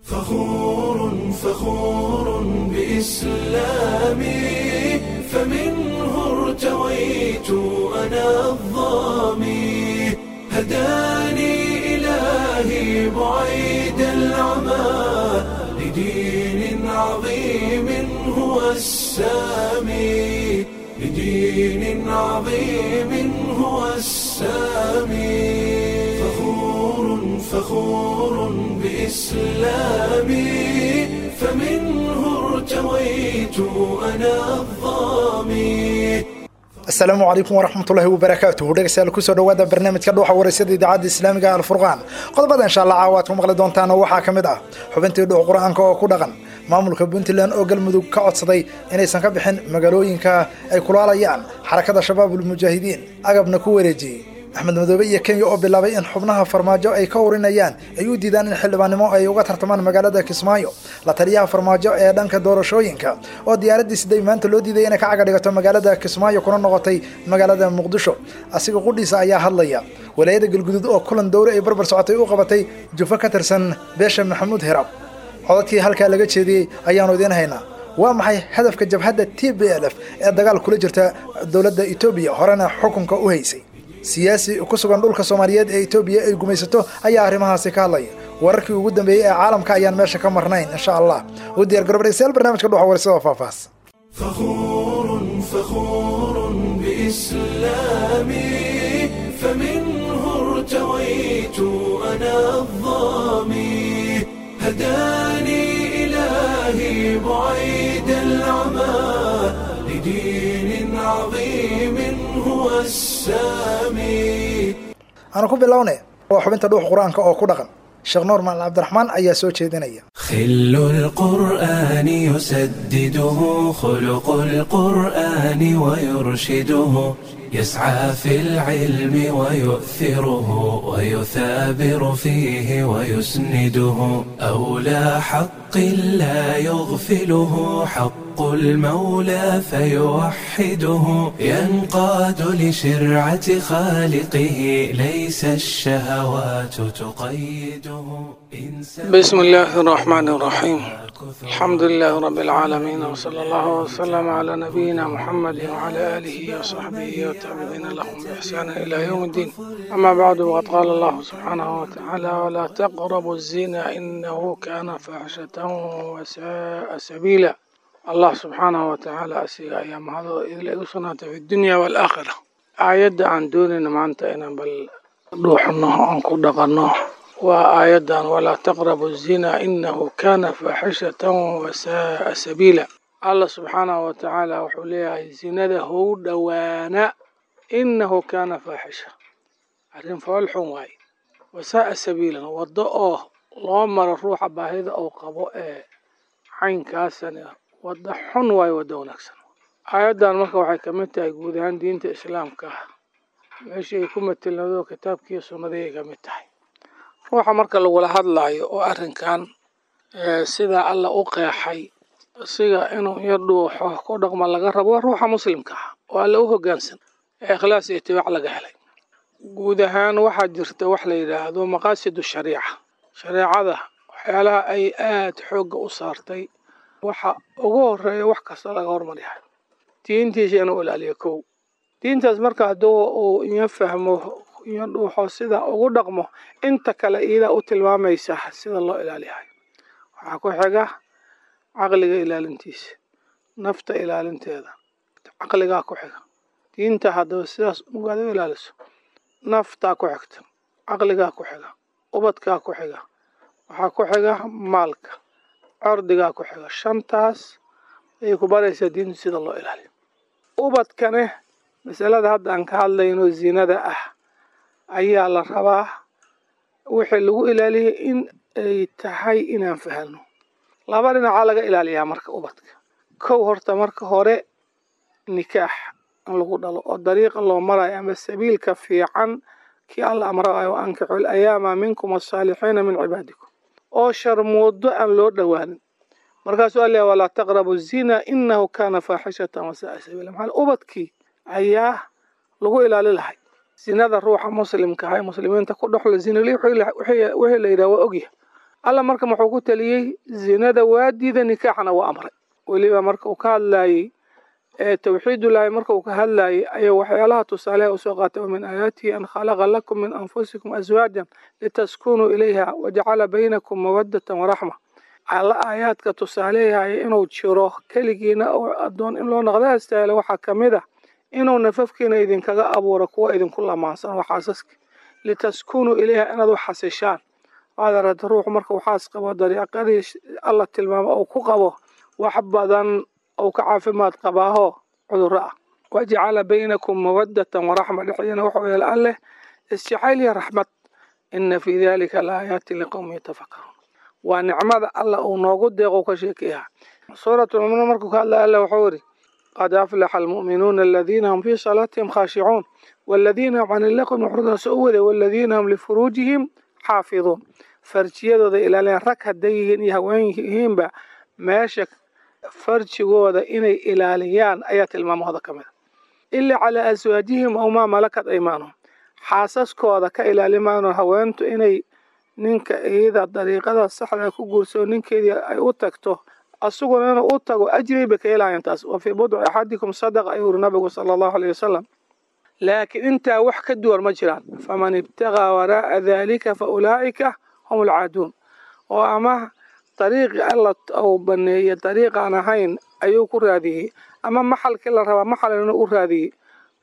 فخور فخور بإسلامي فمنه ارتويت أنا الظامي هداني إلهي بعيد العمى لدين عظيم هو السامي لدين عظيم هو السامي فخور فخور بإسلامي فمنه ارتويت أنا الظامي asalaamu calaykum waraxmatullaahi wabarakaatuhu dhegeystayaal kusoo dhawaada barnaamijka dhuuxa waraysyada idaacadda islaamiga alfurqaan qodobada insha allah caawa aad ku maqli doontaan waxaa ka mid ah xubintii dhuux qur-aanka oo ku dhaqan maamulka puntland oo galmudug ka codsaday inaysan ka bixin magaalooyinka ay kulaalayaan xarakada shabaabul mujaahidiin agabna ku wareejiyey axmed madoobe iyo kenya oo bilaabay in xubnaha farmaajo ay ka urinayaan ay u diidaan in xildhibaannimo ay uga tartamaan magaalada kismaayo la taliyaha farmaajo ee dhanka doorashooyinka oo diyaaraddii siday maanta loo diiday inay ka caga dhigato magaalada kismaayo kuna noqotay magaalada muqdisho asiga qudhiisa ayaa hadlaya walaayada galguduud oo kulan dowre ay barbar socotay u qabatay jufo ka tirsan beesha maxamuud hirab codadkii halkaa laga jeediyey ayaanu idiin haynaa waa maxay hadafka jabhadda t b l f ee dagaal kula jirta dowladda etoobiya horena xukunka u haysay siyaasi ku sugan dhulka soomaaliyeed ee etoobiya ay gumaysato ayaa arrimahaasi ka hadlaya wararkii ugu dambeeyey ee caalamka ayaan meesha ka marnayn insha allah u diyar garobadhegstayaal barnamijka dhuxa warisada faahfaahs فخور فخور بإسلامي فمنه ارتويت أنا الظامي هداني إلهي بعيد العمى لدين عظيم هو السامي aanu ku bilownay waa xubinta dhuux qur-aanka oo ku dhaqan sheekh nuur maal cabdiraxmaan ayaa soo jeedinaya خل القرآن يسدده خلق القرآن ويرشده يسعى في العلم ويؤثره ويثابر فيه ويسنده أولى حق لا يغفله حق المولى فيوحده ينقاد لشرعة خالقه ليس الشهوات تقيده إنسان بسم الله الرحمن الرحيم الحمد لله رب العالمين وصلى الله وسلم على نبينا محمد وعلى آله وصحبه والتابعين لهم بإحسان إلى يوم الدين أما بعد وقد قال الله سبحانه وتعالى ولا تقربوا الزنا إنه كان فاحشة وساء سبيلا الله سبحانه وتعالى أسيغ أيام هذا إذ لأسنا في الدنيا والآخرة آيات عن دون معنتا إن بل روحنا أنكو دقناه وآيادا ولا تقربوا الزنا إنه كان فاحشة وساء سبيلا الله سبحانه وتعالى وحوليها زنده هو دوانا إنه كان فاحشة عرين فالحون واي وساء سبيلا وضعه loo maro ruuxa baahida uu qabo ee caynkaasani wadda xun waayo waddo wanaagsan aayaddan marka waxay ka mid tahay guud ahaan diinta islaamka meeshii ay ku matelnado kitaabkiiyo sunnadii ay ka mid tahay ruuxa marka lagula hadlaayo oo arrinkan sidaa alla u qeexay siga inuu iyo dhuuxo ku dhaqma laga rabo waa ruuxa muslimka ah oo alla u hoggaansan ee ikhlaas iyo itibaac laga helay guud ahaan waxaa jirta wax la yidhaahdo maqaasidu shariica shareecada waxyaalaha ay aada xoogga u saartay waxa ugu horeeya wax kasta laga hormaryahay diintiisa inuu ilaaliyo kow diintaas marka hadduu uu iyo fahmo iyo dhuuxo sida ugu dhaqmo inta kale iyadaa u tilmaamaysa sida loo ilaaliyahay waxaa ku xiga caqliga ilaalintiisa nafta ilaalinteeda caqligaa ku xiga diinta haddaba sidaas ugaad u ilaaliso naftaa ku xigta caqligaa ku xiga ubadkaa ku xiga waxaa ku xiga maalka cordigaa ku xiga shantaas ayay ku baraysaa diintu sida loo ilaaliyo ubadkane masalada hadda aan ka hadlayno zinada ah ayaa la rabaa wixii lagu ilaaliyay in ay tahay inaan fahanno laba dhinacaa laga ilaaliyaa marka ubadka kow horta marka hore nikaax in lagu dhalo oo dariiqa loo marayo ama sabiilka fiican kii alla amraayo ankixu layaama minkum asaalixiina min cibaadikum oo sharmoodo aan loo dhowaanin markaasuu alla walaa taqrabu zina inahu kana faaxishatan wasaaa sabiila maxaa ubadkii ayaa lagu ilaali lahay zinada ruuxa muslimka ahay muslimiinta ku dhexlo zinali wixii la yidhaha waa ogyahay alla marka muxuu ku taliyey zinada waa diida nikaaxna waa amray weliba marka uu ka hadlaayey tawxiidullaahi marka uu ka hadlaayey ayuu waxyaalaha tusaaleha usoo qaatay min aayaatihi an khalaqa lakum min anfusikum aswaajan litaskunuu ilayha wajacala baynakum mawadatan waraxma alla aayaadka tusaaleyahay inuu jiro keligiina oo addoon in loo noqda astaahilo waxaa ka mid ah inuu nafafkiina idinkaga abuuro kuwa idinku lamaansan oo xaasaska litaskunuu ilayha inaad u xasishaan waad aragta ruuxu marka uu xaas qabo dariiqadii alla tilmaamo uu ku qabo wax badan ou ka caafimaad qabaaho cudurro ah wajacala baynakum mawadatan waraxma dhexdiina wuxuu yeela alleh isjacayl iyo raxmad ina fii dalika laaayaati liqowmi yatafakaruun waa nicmada alla uu noogu deeqo ka sheekeyaha suuratulmuminuun markuu ka hadlaya alla wuxuu yidhi qad aflaxa almu'minuuna aladiina hum fii salaatihim khaashicuun waladiina hum can illaqwi muxriduun soo u waday waladiina hum lifuruujihim xaafiduun farjiyadooda ilaaliyaan rag hadday yihiin iyo haween yihiinba meesha farjigooda inay ilaaliyaan ayaa tilmaamahooda ka mid a ila calaa aswaajihim aw maa malakat aymaanuhum xaasaskooda ka ilaalimaano haweentu inay ninka iyada dariiqada saxda ku guursao ninkeedii ay u tagto asaguna inuu u tago ajri bay ka helaayaan taas wa fii budci axadikum sadaqa ayuu yuri nabigu sala allahu aleyh wasalam laakiin intaa wax ka duwan ma jiraan faman ibtagaa waraa'a daalika fa ulaa'ika hum alcaaduun oo ama dariiqi alla uu baneeyey dariiqaan ahayn ayuu ku raadiyey ama maxalkii la rabaa maxal inuu u raadiyey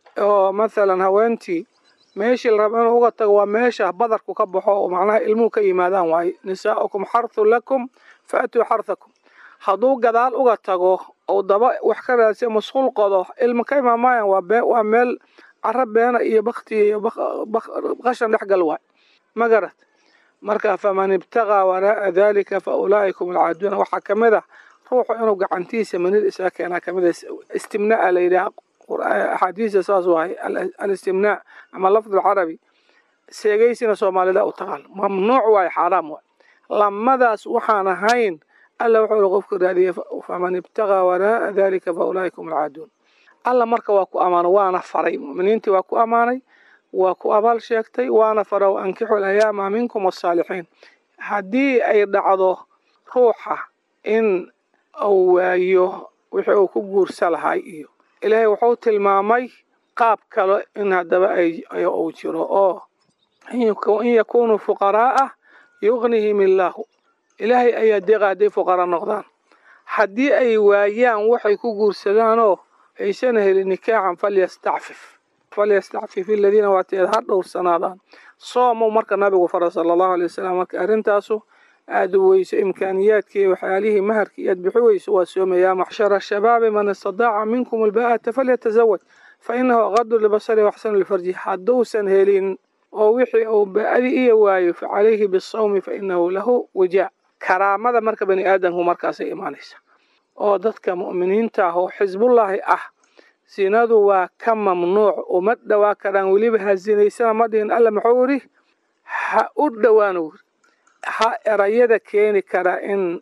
oo mathalan haweentii meeshii la raba inuu uga tago waa meesha badarku ka baxo oo macnaha ilmuhu ka yimaadaan waaye nisaa'ukum xarthun lakum faatuu xarthakum hadduu gadaal uga tago ou daba wax ka raadsiya masquul qodo ilma ka imaamaayaan waa waa meel caro beena iyo bakti iyo qashan dhexgal waay ma garad marka faman ibtagaa waraa'a dalika fa ulaa'ikum alcaaduuna waxaa ka mid ah ruuxu inuu gacantiisa manid isaga keenaa kamid a istimnaa la yidhaha axaadiista saas waaye alistimnaa ama lafd alcarabi seegeysina soomaalida u taqaan mamnuuc waaye xaaraam waay lamadaas waxaan ahayn alla wuxuu uri qofka raadiyey faman ibtagaa waraa'a dalika fa ulaa'ikum alcaaduun alla marka waa ku ammaano waana faray mu'miniintii waa ku ammaanay waa ku abaal sheegtay waana fara w ankixu alayaama minkum wasaalixiin haddii ay dhacdo ruuxa in uu waayo wixii uu ku guursa lahay iyo ilaahay wuxuu tilmaamay qaab kale in haddaba uu jiro oo in yakunuu fuqaraa'ah yugnihim illaahu ilaahay ayaa deeqa hadday fuqara noqdaan haddii ay waayaan waxay ku guursadaanoo aysan helin nikaaxan falyastacfif falyastacfif aladiina waateed ha dhowrsanaadaan soomow marka nabigu fara sala allahu alay wasalam marka arrintaasu aada u weyso imkaaniyaadkii waxyaalihii maharkii aad bixi weyso waa soomayaa maxshara shabaabi man istadaaca minkum albaa'ata falyatazawaj fa inahu aqadu libasari waxsanu lifarji hadduusan helin oo wixii uu baa'di iya waayo fa calayhi bisawmi fa inahu lahu wajaa karaamada marka bani aadamku markaasay imaanaysa oo dadka mu'miniinta ah oo xisbullaahi ah sinadu waa ka mamnuuc uma dhowaa karaan weliba ha sinaysana ma dhihin alla muxuu yidhi ha u dhowaano wuri ha erayada keeni karaa in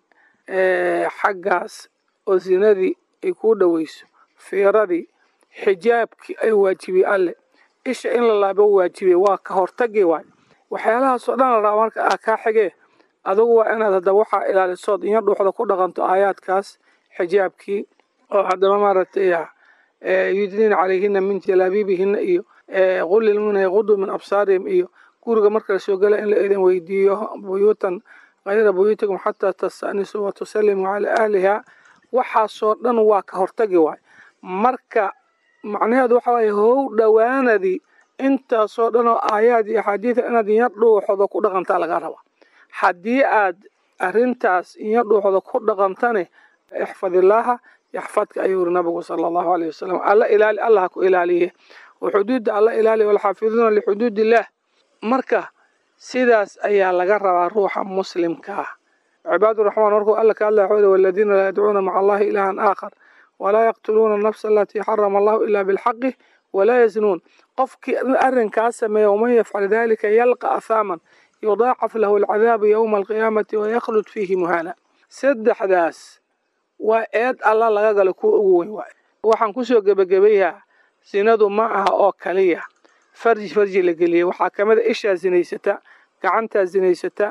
xaggaas oo sinadii ay kuu dhoweyso fiiradii xijaabkii ay waajibiyey alle isha in la laabo waajibiyey waa ka hortagi waay waxyaalahaasoo dhan la rabaa marka ah kaa xigee adugu waa inaad haddaba waxaa ilaalisood iyo dhuuxda ku dhaqanto aayaadkaas xijaabkii oo haddaba maaragtay yudniina calayhina min jalaabiibihina iyo qul lilmu'miniina yaqudu min absaarihim iyo guriga marka la soo gala in la idin weydiiyo buyuutan kayra buyuutikum xataa tasta'nisuu wa tusallimuu calaa ahliha waxaasoo dhan waa ka hortagi waay marka macnaheedu waxa waaye how dhowaanadii intaasoo dhan oo aayaad iyo axaadiida inaad inya dhuuxdo ku dhaqantaa laga rabaa haddii aad arrintaas inya dhuuxdo ku dhaqantane ixfadillaaha yaxfadka ayuu yiri nabigu sala allahu aleyh wasalam alla ilaali allah ha ku ilaaliye oo xuduudda alla ilaaliya walxaafiduuna lixuduud illaah marka sidaas ayaa laga rabaa ruuxa muslimka ah cibaaduraxmaan markuu alla ka hadlaya wuxuu waladiina laa yadcuuna maca allahi ilaahan aakhar walaa yaqtuluuna anafsa alatii xarama allahu ilaa bilxaqi walaa yaznuun qofkii arrinkaas sameeya waman yafcal dalika yalqa ahaaman yudaacaf lahu alcadaabu yowma alqiyaamati wayakhlud fiihi muhaana saddexdaas waa eed alla laga galo kuwa ugu weyn waay waxaan kusoo gebagabayaa sinadu ma aha oo kaliya farji farji la geliyey waxaa ka mid a ishaa zinaysata gacantaa zinaysata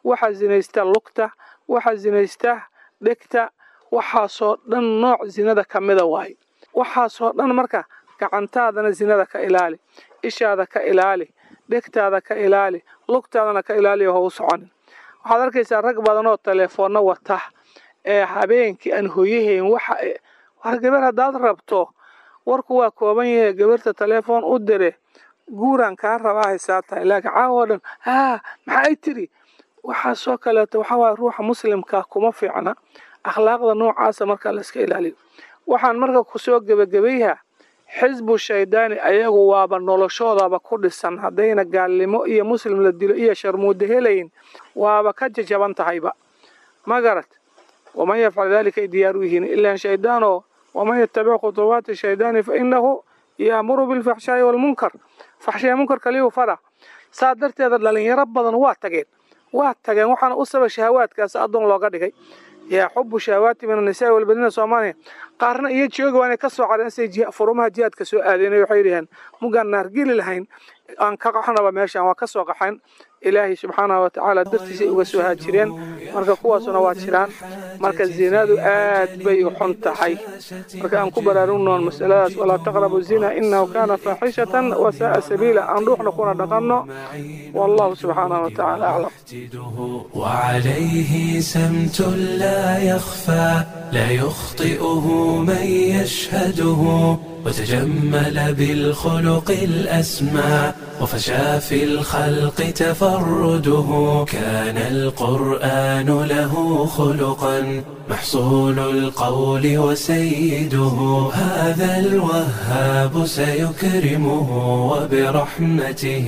waxaa zinaysta lugta waxaa zinaysta dhegta waxaasoo dhan nooc zinada ka mida waaye waxaasoo dhan marka gacantaadana zinada ka ilaali ishaada ka ilaali dhegtaada ka ilaali lugtaadana ka ilaaliyo ha u soconin waxaad arkaysaa rag badan oo teleefoonna wata ee habeenkii aan hoyahayn waxa war gabar haddaad rabto warku waa kooban yahay gabarta teleefoon u dire guuraan kaa rabaa haysaa tahay laakiin caawo dhan haa maxay tiri waxaasoo kaleeto waxaa waaya ruuxa muslimka kuma fiicna akhlaaqda noocaasa markaa la iska ilaaliyo waxaan marka kusoo gebagabayha xisbu shaydaani ayagu waaba noloshoodaba ku dhisan haddayna gaalnimo iyo muslim la dilo iyo sharmuudo helayn waaba ka jajaban tahayba ma garad waman yafcal dalika ay diyaaru yihiin ilaan shaydaanoo waman yatabic khutuwaati shaydaani fa inahu yaamuru bilfaxshaa'i waalmunkar faxshaaya munkarka liyu fara saa darteeda dhalinyaro badan waa tageen waa tageen waxaana u saba shahawaadkaas addoon looga dhigay yaa xubu shahawaati min annisaai walbaniina soomaaliya qaarna iyo jooga waanay ka soo cadheen say furumaha jihaadka soo aadeen waxay dhaheen mugaan naargeli lahayn aan ka qaxnaba meeshaan waa ka soo qaxayn ilaahay subxaanahu watacaala dartiisay uga soo haajireen marka kuwaasuna waa jiraan marka zinadu aad bay u xun tahay marka aan ku baraarugnoon masaladaas walaa taqrabu zina inahu kana faaxishatan wasaaa sabiila aan dhuuxna kuna dhaqanno wallahu subxaanahu watacaala aclam وعليه سمت لا يخفى لا يخطئه من يشهده وتجمل بالخلق الأسمى وفشى في الخلق تفرده كان القرآن له خلقا محصول القول وسيده هذا الوهاب سيكرمه وبرحمته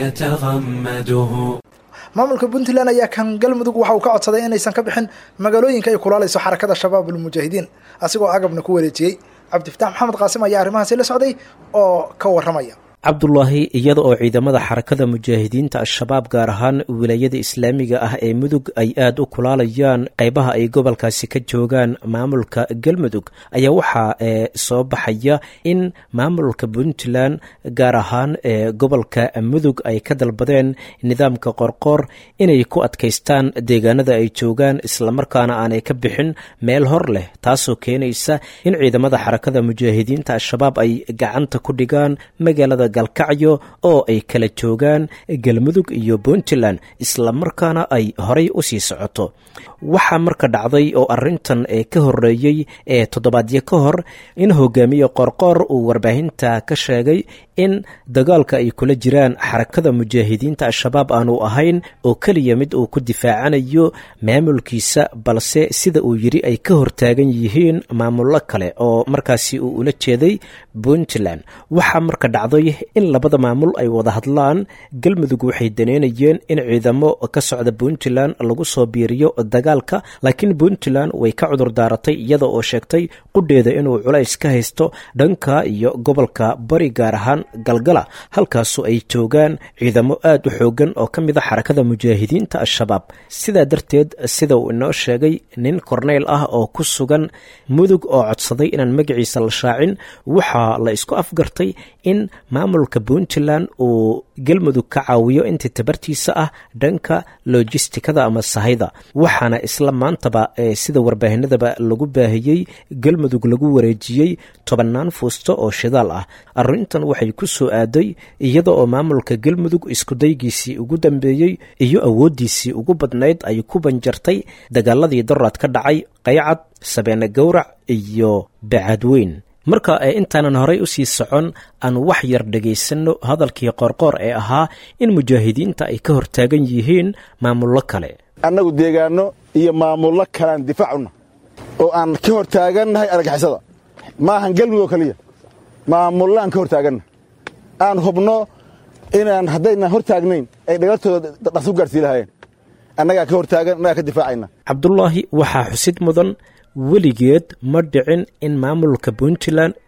يتغمده maamulka puntland ayaa kan galmudug waxa uu ka codsaday inaysan ka bixin magaalooyinka ay kulaalayso xarakada shabaab ulmujaahidiin asigoo agabna ku wareejiyey cabdifataax maxamed qaasim ayaa arrimahaasi la socday oo ka warramaya cabdulaahi iyada oo ciidamada xarakada mujaahidiinta al-shabaab gaar ahaan wilaayada islaamiga ah ee mudug ay aada u kulaalayaan qeybaha ay gobolkaasi ka joogaan maamulka galmudug ayaa waxaa soo baxaya in maamulka puntland gaar ahaan ee gobolka mudug ay ka dalbadeen nidaamka qorqoor inay ku adkaystaan deegaanada ay joogaan islamarkaana aanay ka bixin meel hor leh taasoo keenaysa in ciidamada xarakada mujaahidiinta al-shabaab ay gacanta ku dhigaan magaalada galkacyo oo ay kala joogaan galmudug iyo puntland islamarkaana ay horay u sii socoto waxaa marka dhacday oo arintan ee ka horeeyey ee toddobaadyo ka hor in hogaamiye qorqoor uu warbaahinta ka sheegay in dagaalka ay kula jiraan xarakada mujaahidiinta al-shabaab aanu ahayn oo keliya mid uu ku difaacanayo maamulkiisa balse sida uu yiri ay ka hortaagan yihiin maamullo kale oo markaasi uu ula jeeday puntland waxaa marka dhacday in labada maamul ay wada hadlaan galmudug waxay daneynayeen in ciidamo ka socda puntland lagu soo biiriyo dagaalka laakiin puntland way ka cudur daaratay iyada oo sheegtay qudheeda inuu culays ka haysto dhanka iyo gobolka bari gaar ahaan galgala halkaasu ay joogaan ciidamo aada u xoogan oo ka mid a xarakada mujaahidiinta al-shabaab sidaa darteed sida uu inoo sheegay nin korneyl ah oo ku sugan mudug oo codsaday inaan magaciisa la shaacin waxaa la isku afgartay in maamulka puntland uu galmudug ka caawiyo intii tabartiisa ah dhanka lojistikada ama sahayda waxaana isla maantaba sida warbaahinadaba lagu baahiyey galmudug lagu wareejiyey tobannaan fuusto oo shidaal ah arrintan waxay ku soo aaday iyada oo maamulka galmudug iskudaygiisii ugu dambeeyey iyo awooddiisii ugu badnayd ay ku banjartay dagaaladii daraad ka dhacay qaycad sabeene gowrac iyo bacaadweyn marka intaanan horay u sii socon aan wax yar dhegaysanno hadalkii qoorqoor ee ahaa in mujaahidiinta ay ka hortaagan yihiin maamullo kale annagu deegaanno iyo maamullo kalean difaacuna oo aan ka hor taagannahay argixisada ma ahan galmudug oo keliya maamullo aan ka hor taaganna aan hubno inaan haddaynan hor taagnayn ay dhagartooda dhaqsu gaarhsii lahaayeen annagaa ka hor taagan annagaa ka difaacayna cabdulaahi waxaa xusid mudan weligeed ma dhicin in maamulka puntland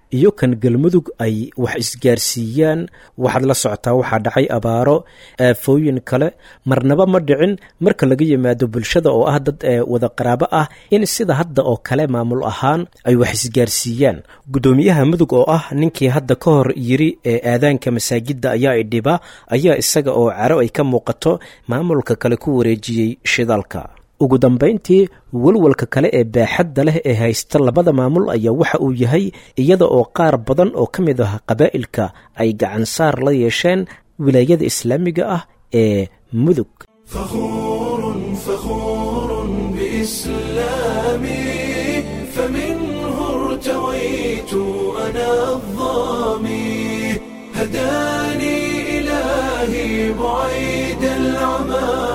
iyo kan galmudug ay wax isgaarsiiyaan waxaad la socotaa waxaa dhacay abaaro aafooyin kale marnaba ma dhicin marka laga yimaado bulshada oo ah dad wada qaraabo ah in sida hadda oo kale maamul ahaan ay wax isgaarsiiyaan guddoomiyaha mudug oo ah ninkii hadda ka hor yiri ee aadaanka masaajidda ayaa idhiba ayaa isaga oo caro ay ka muuqato maamulka kale ku wareejiyey shidaalka ugu dambayntii walwalka kale ee baaxadda leh ee haysta labada maamul ayaa waxa uu yahay iyada oo qaar badan oo ka mid ah qabaa'ilka ay gacansaar la yeesheen wilaayada islaamiga ah ee mudug فخور فخور بإسلامي فمنه ارتويت أنا الظامي هداني إلهي بعيد العمى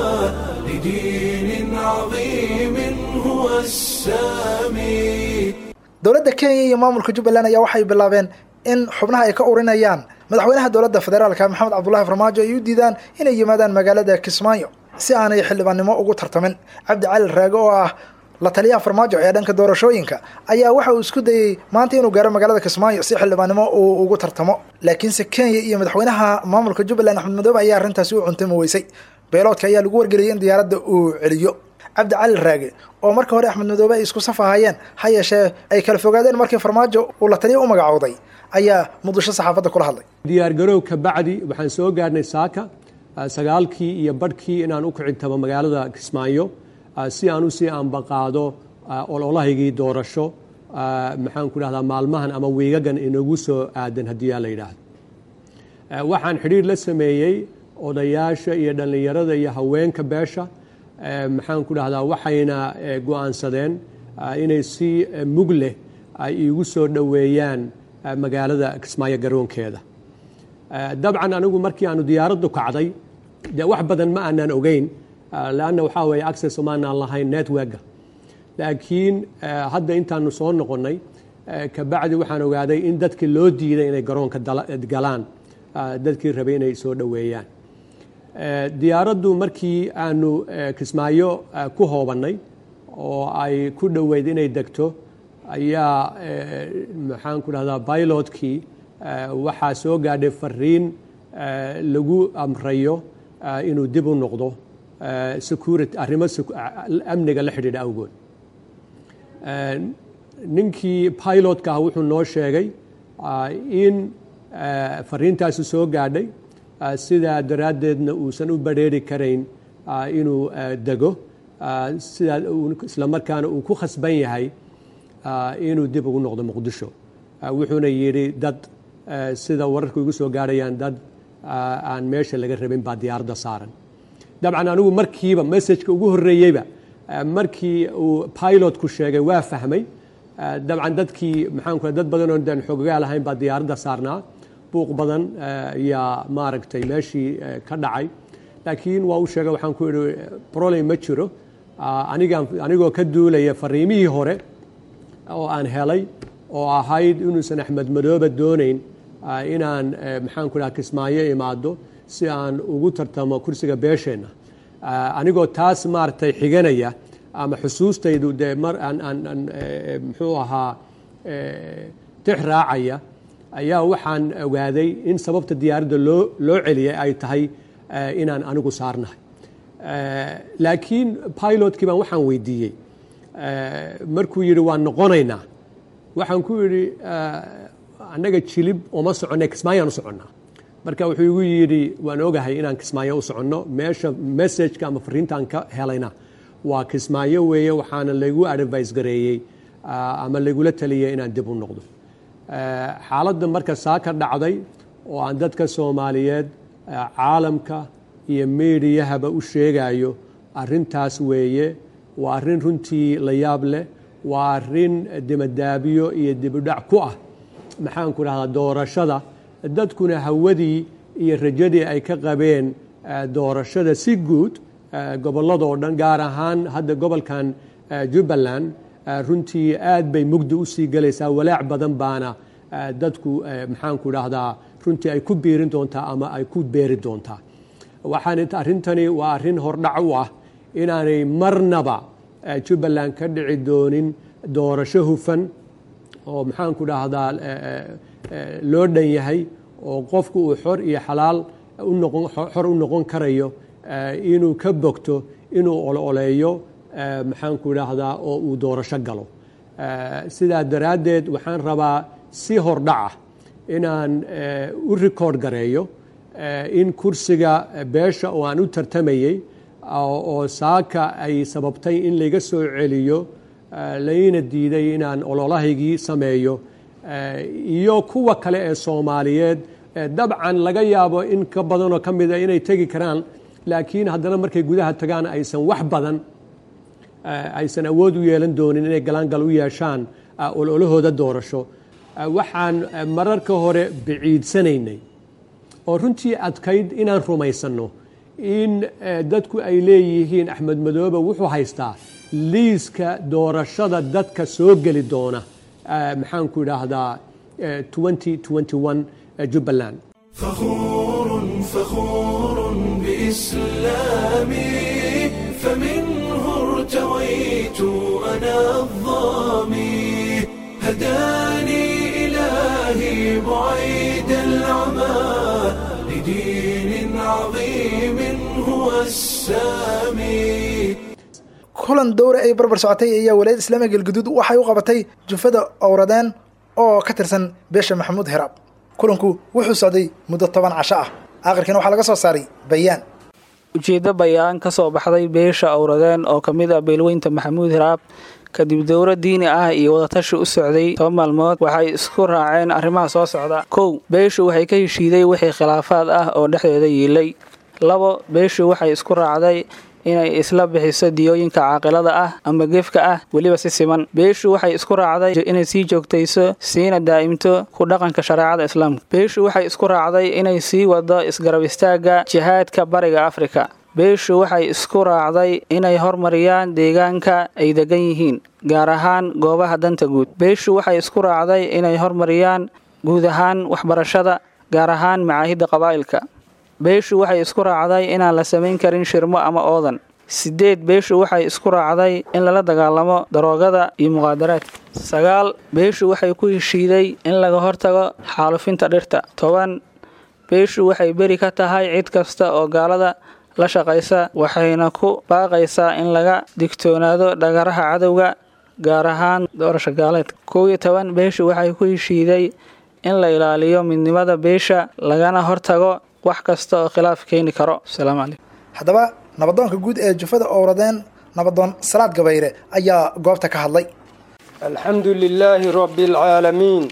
لدين عظيم هو السامي dowladda kenya iyo maamulka jubbaland ayaa waxay bilaabeen in xubnaha ay ka urinayaan madaxweynaha dowladda federaalka maxamed cabdullahi farmaajo ay u diidaan inay yimaadaan magaalada kismaayo si aanay xildhibaannimo ugu tartamin cabdi cali raage oo ah la taliyaha farmaajo ee dhanka doorashooyinka ayaa waxa uu isku dayey maanta inuu gaaro magaalada kismaayo si xildhibaannimo uu ugu tartamo laakiinse kenya iyo madaxweynaha maamulka jubbaland axmed madoobe ayaa arrintaasi u cuntami weysay beeloodka ayaa lagu wargeliyay in diyaaradda uu celiyo cabdi cali raage oo marka hore axmed madoobe ay isku saf ahaayeen ha yeeshee ay kala fogaadeen markii farmaajo uu la taliya u magacooday ayaa muqdisho saxaafadda kula hadlay diyaargarow ka bacdi waxaan soo gaarhnay saaka sagaalkii iyo badhkii inaan u kicintamo magaalada kismaayo si aan usii ambaqaado ololahaygii doorasho maxaan ku dhahdaa maalmahan ama wiigagan inagu soo aadan haddii yaa la yidhaahdo waxaan xidhiir la sameeyey odayaasha iyo dhallinyarada iyo haweenka beesha maxaan ku dhahdaa waxayna go-aansadeen inay si mug leh ay iigu soo dhoweeyaan magaalada kismaayo garoonkeeda dabcan anigu markii aanu diyaaraddu kacday dee wax badan ma aanaan ogeyn leanna waxaa weeye access umaanaan lahayn networka laakiin hadda intaanu soo noqonnay kabacdi waxaan ogaaday in dadkii loo diiday inay garoonka galaan dadkii rabay inay soo dhoweeyaan diyaaraddu markii aanu kismaayo ku hoobannay oo ay ku dhoweyd inay degto ayaa maxaan ku dhahdaa bilotkii waxaa soo gaadhay fariin lagu amrayo inuu dib u noqdo security arrimo amniga la xidhiidha awgood ninkii pilotka ah wuxuu noo sheegay in fariintaasi soo gaadhay sidaa daraaddeedna uusan u badrheeri karayn inuu dego sidaa isla markaana uu ku khasban yahay inuu dib ugu noqdo muqdisho wuxuuna yidhi dad sida wararku igu soo gaarhayaan dad aan meesha laga rabin baa diyaaradda saaran dabcan anigu markiiba messajka ugu horreeyeyba markii uu pilotku sheegay waa fahmay dabcan dadkii maxaanku dad badan oo daan xoogagaa lahayn baa diyaaradda saarnaa buuq badan ayaa maaragtay meeshii ka dhacay laakiin waa u sheegay waxaan ku idhi problem ma jiro anigaan anigoo ka duulaya fariimihii hore oo aan helay oo ahayd inuusan axmed madoobe doonayn inaan maxaan ku dhaha kismaayo imaado si aan ugu tartamo kursiga beesheenna anigoo taas maaragtay xiganaya ama xusuustaydu dee mar aan aan aan muxuu ahaa tix raacaya ayaa waxaan ogaaday in sababta diyaaradda loo loo celiyay ay tahay inaan anigu saarnahay laakiin pilotkii baan waxaan weydiiyey markuu yidhi waan noqonaynaa waxaan ku yidhi annaga jilib uma soconnay kismaayaan u soconnaa marka wuxuu igu yidhi waan ogahay inaan kismaayo u soconno meesha messajka ama fariintaan ka helayna waa kismaayo weeye waxaana lagu advice gareeyey ama lagula taliyey inaan dib u noqdo xaaladda marka saa ka dhacday oo aan dadka soomaaliyeed caalamka iyo meediyahaba u sheegayo arrintaas weeye waa arrin runtii la yaab leh waa arrin dimadaabiyo iyo dibudhac ku ah maxaan ku dhahdaa doorashada dadkuna hawadii iyo rajadii ay ka qabeen doorashada si guud gobolladoo dhan gaar ahaan hadda gobolkan jubbaland runtii aad bay mugdi u sii galaysaa walaac badan baana dadku maxaan ku dhahdaa runtii ay ku biirin doontaa ama ay ku beeri doontaa waxaan arrintani waa arrin hordhac u ah inaanay marnaba jubbaland ka dhici doonin doorasho hufan oo maxaanku dhahdaa loo dhan yahay oo qofku uu xor iyo xalaal unoqon xor u noqon karayo inuu ka bogto inuu ololeeyo maxaanku dhahdaa oo uu doorasho galo sidaa daraaddeed waxaan rabaa si hordhaca inaan u rikoord gareeyo in kursiga beesha oo aan u tartamayey oo saaka ay sababtay in layga soo celiyo layna diiday inaan ololahaygii sameeyo iyo kuwa kale ee soomaaliyeed dabcan laga yaabo in ka badanoo ka mida inay tegi karaan laakiin haddana markay gudaha tagaan aysan wax badan aysan awood u yeelan doonin inay galaangal u yeeshaan ololahooda doorasho waxaan mararka hore biciidsanaynay oo runtii adkayd inaan rumaysanno in dadku ay leeyihiin axmed madoobe wuxuu haystaa liiska doorashada dadka soo geli doona maxaanku idhaahdaa jubbaland فخور فخور بإسلامي فمنه ارتويت أنا الظامي هداني إلهي بعيد العمى لدين عظيم هو السامي kulan dowra ay barbar socotay ayaa walaayada islaamiga galguduud waxay u qabatay jufada owradeen oo ka tirsan beesha maxamuud hiraab kulanku wuxuu socday muddo toban casho ah aakhirkiina waxaa laga soo saaray bayaan ujeeddo bayaan ka soo baxday beesha owradeen oo ka mid ah beelweynta maxamuud hiraab kadib dowro diini ah iyo wadatashi u socday toban maalmood waxay isku raaceen arrimaha soo socda kow beeshu waxay ka heshiiday wixii khilaafaad ah oo dhexdeeda yiilay labo beeshu waxay isku raacday inay isla bixiso diyooyinka caaqilada ah ama gefka ah weliba si siman beeshu waxay isku raacday inay sii joogtayso siina daa'imto ku dhaqanka shareecada islaamka beeshu waxay isku raacday inay sii wado isgarab istaagga jihaadka bariga afrika beeshu waxay isku raacday inay hormariyaan deegaanka ay degan yihiin gaar ahaan goobaha danta guud beeshu waxay isku raacday inay hormariyaan guud ahaan waxbarashada gaar ahaan macaahidda qabaa'ilka beeshu waxay isku raacday inaan la samayn karin shirmo ama oodan sideed beeshu waxay isku raacday in lala dagaalamo daroogada iyo muqaadaraadka sagaal beeshu waxay ku heshiiday in laga hortago xaalufinta dhirta toban beeshu waxay beri ka tahay cid kasta oo gaalada la shaqaysa waxayna ku baaqaysaa in laga digtoonaado dhagaraha cadowga gaar ahaan doorasha gaaleedka kow iyo toban beeshu waxay ku heshiiday in la ilaaliyo midnimada beesha lagana hortago wax kasta oo khilaaf keeni karo asalaamu calaykum haddaba nabadoonka guud ee jufada owradeen nabadoon salaad gabayre ayaa goobta ka hadlay الحمد لله رب العالمين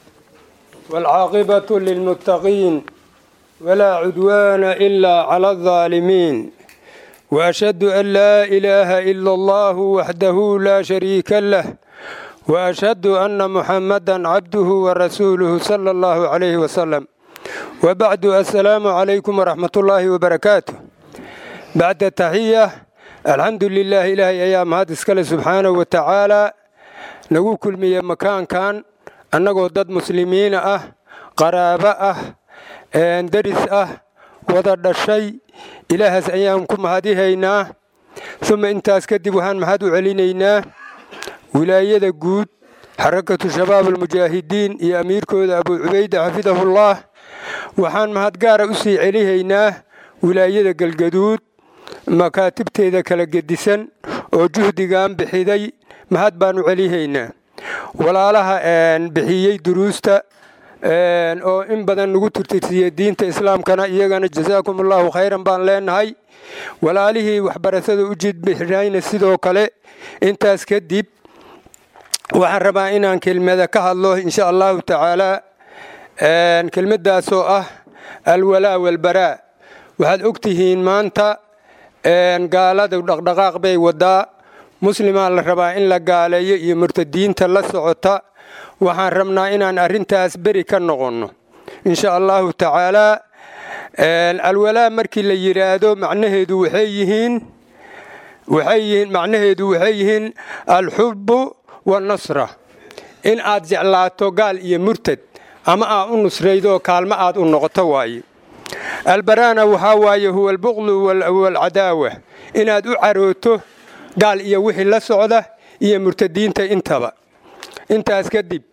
والعاقبة للمتقين ولا عدوان إلا على الظالمين وأشهد أن لا إله إلا الله وحده لا شريك له وأشهد أن محمدا عبده ورسوله صلى الله عليه وسلم وبعد السلام عليكم ورحمة الله وبركاته بعد التحية الحمد لله إلهي أيام هذا سبحانه وتعالى nagu kulmiye makaankan annagoo dad muslimiina ah qaraabo ah daris ah wada dhashay ilaahaas ayaan ku mahadihaynaa uma intaas kadib waxaan mahad u celinaynaa wilaayada guud xarakatu shabaab almujaahidiin iyo amiirkooda abuu cubayda xafidahullah waxaan mahad gaara u sii celihaynaa wilaayada galgaduud makaatibteeda kala gedisan oo juhdigan bixiday mahad baan u celihaynaa walaalaha bixiyey duruusta oo in badan nagu turtirsiiye diinta islaamkana iyagana jasaakum allahu khayran baan leenahay walaalihii waxbarashada u jidbixinayna sidoo kale intaas kadib waxaan rabaa inaan kelmada ka hadlo insha allahu tacaalaa kelmadaasoo ah alwalaa walbaraa waxaad og tihiin maanta gaalada dhaqdhaqaaq bay wadaa muslimaa la rabaa in la gaaleeyo iyo murtadiinta la socota waxaan rabnaa inaan arrintaas beri ka noqonno insha allahu tacaalaa alwalaa markii la yidhaahdo macnaheedu waxay yihiin waxay yihiin macnaheedu waxay yihiin alxubbu wanasra in aad jeclaato gaal iyo murtad ama aad u nusraydoo kaalmo aad u noqoto waaye albaraana waxaa waaye huwa albuqlu waalcadaawa inaad u carooto gaal iyo wixii la socda iyo murtadiinta intaba intaas kadib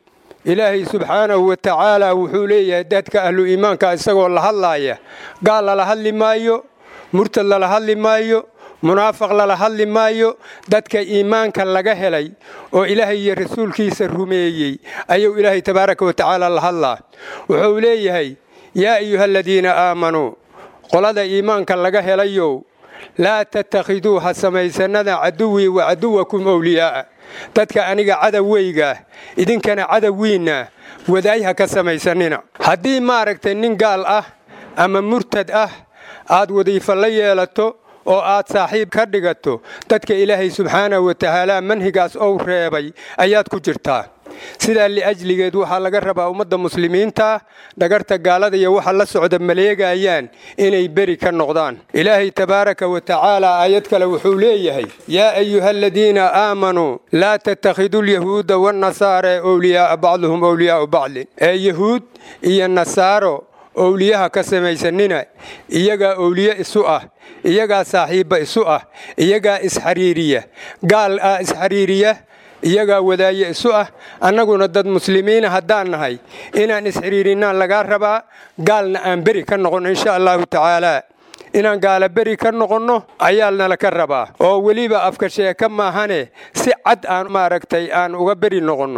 ilaahay subxaanahu wa tacaala wuxuu leeyahay dadka ahlu iimaanka isagoo la hadlaaya gaal lala hadli maayo murtad lala hadli maayo munaafaq lala hadli maayo dadka iimaanka laga helay oo ilaahay iyo rasuulkiisa rumeeyey ayuu ilaahay tabaaraka wa tacaala la hadlaa wuxuu leeyahay yaa ayuha aladiina aamanuu qolada iimaanka laga helayow laa tattakhiduu ha samaysanada caduwii wa caduwakum owliyaa'a dadka aniga cadawweygaah idinkana cadawwiinna wadaay ha ka samaysanina haddii maaragtay nin gaal ah ama murtad ah aad wadiifo la yeelato oo aad saaxiib ka dhigato dadka ilaahay subxaanahu wa tacaala manhigaas ou reebay ayaad ku jirtaa sidaa liajligeed waxaa laga rabaa ummadda muslimiinta dhagarta gaalada iyo waxa la socda maleegayaan inay beri ka noqdaan ilaahay tabaaraka wa tacaala aayad kale wuxuu leeyahay yaa ayuha aladiina aamanuu laa tattakhiduu lyahuuda wannasaara owliyaa'a bacduhum owliyaa'u bacdin ee yahuud iyo nasaaro owliyaha ka samaysanina iyagaa owliye isu ah iyagaa saaxiibba isu ah iyagaa isxariiriya gaal ah isxariiriya iyagaa wadaaye isu ah annaguna dad muslimiina haddaan nahay inaan isxiriirinnaan lagaa rabaa gaalna aan beri ka noqonno insha allahu tacaalaa inaan gaala beri ka noqonno ayaa nala ka rabaa oo weliba afka sheeka maahane si cad aan maaragtay aan uga beri noqonno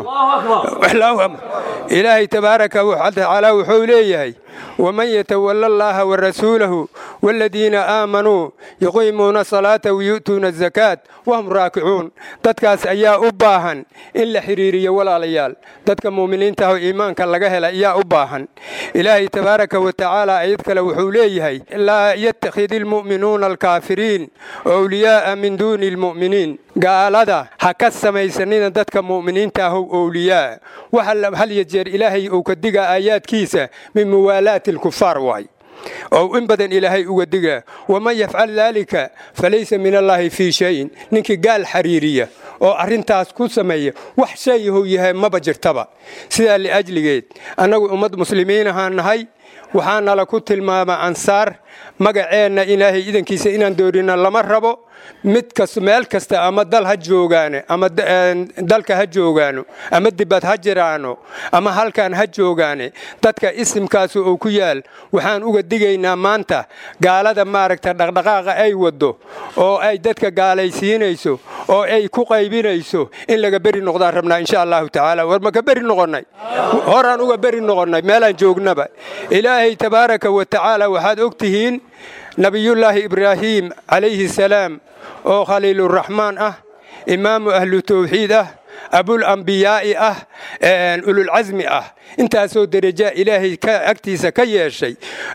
ilaahay tabaaraka watacaala wuxuu leeyahay waman yatawala allaha warasuulahu waaladiina aamanuu yuqiimuuna salaata wayu'tuuna azakaat wahum raakicuun dadkaas ayaa u baahan in la xidhiiriyo walaalayaal dadka mu'miniinta oo iimaanka laga hela ayaa u baahan ilaahay tabaaraka wa tacaala ayad kale wuxuu leeyahay laa yattakhidi almu'minuuna alkaafiriin owliyaa'a min duuni almu'miniin gaalada ha ka samaysanina dadka mu'miniinta ahow owliyaa waxa hal ya jeer ilaahay uu ka diga aayaadkiisa min muwaalaati alkufaar waay oo in badan ilaahay uga digaa waman yafcal daalika falaysa min allaahi fii shayin ninkii gaal xariiriya oo arrintaas ku sameeya wax shayahow yahay maba jirtaba sidaa liajligeed annagu ummad muslimiin ahaan nahay waxaa nala ku tilmaama ansaar magaceenna ilaahay idankiisa inaan doorina lama rabo mid kas meel kasta ama dal ha joogaane ama dalka ha joogaano ama dibad ha jiraano ama halkan ha joogaane dadka isimkaas uu ku yaal waxaan uga digaynaa maanta gaalada maaragta dhaqdhaqaaqa ay waddo oo ay dadka gaalaysiinayso oo ay ku qaybinayso in laga beri noqdaan rabnaa insha allahu tacaala war maka beri noqonnay horaan uga beri noqonnay meelaan joognaba ilaahay tabaaraka wa tacaala waxaad og tihiin nabiyullaahi ibraahiim calayhi salaam oo khaliiluraxmaan ah imaamu ahlu tawxiid ah abul ambiyaa'i ah ululcasmi ah intaasoo derajaa ilaahay agtiisa ka yeeshay